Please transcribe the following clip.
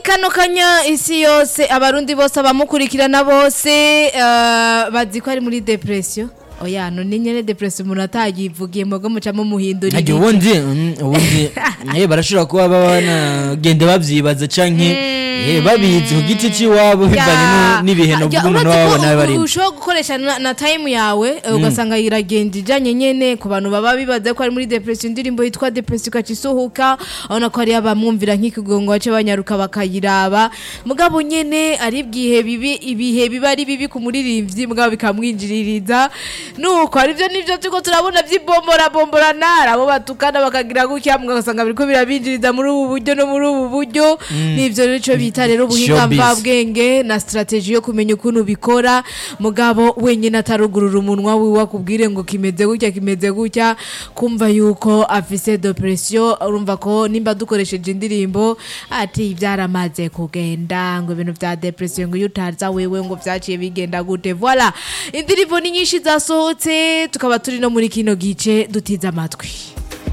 kano kanya isi yose abarundi bose abamukurikirana bose eh, bazi ko ari muri depression oya none nyene depression umuntu atayivugiye mugo mucamo muhindura Ntajya ibiki. ubundi mm, ubundi eh, barashobora kuba baba banagenda babyibaza canke eh, babizi ku giti c'iwabo bivanye Ya. nu- n'ibihe Ya, novuga umuntu uretse baba ko babona barimo ushobora gukoresha na, na time yawe eh, ugasanga iragenda ijanye nyene ku bantu baba bibaza ko ari muri depression indirimbo yitwa depression ukaca isohoka urabona ko hari abamwumvira nk'ikigongo bace banyaruka bakayiraba mugabo nyene ari bwihe bibi ibihe biba ari bibi ku muririmbyi mugabo bikamwinjiririza nuko arivyo nivyo turiko turabona vy'ibombora bombora nara abo batukana bakagira gutya mugasanga biriko birabinjiriza muri ubu buryo no muri ubu buryo nivyo nico bita rero ubuhinga Showbiz. mvabwe ubwenge na strategy yo kumenya ukuntu bikora mugabo wenyine atarugurura umunwa wiwe akubwire ngo kimeze gutya kimeze gutya kumva yuko afise depression urumva ko nimba dukoresheje indirimbo ati byaramaze kugenda ngo ibintu vya depression ngo iyo utaza wewe ngo vyaciye bigenda gute voilà indirimbo ni nyinshi zasohotse tukaba turi no muri kino gice dutiza amatwi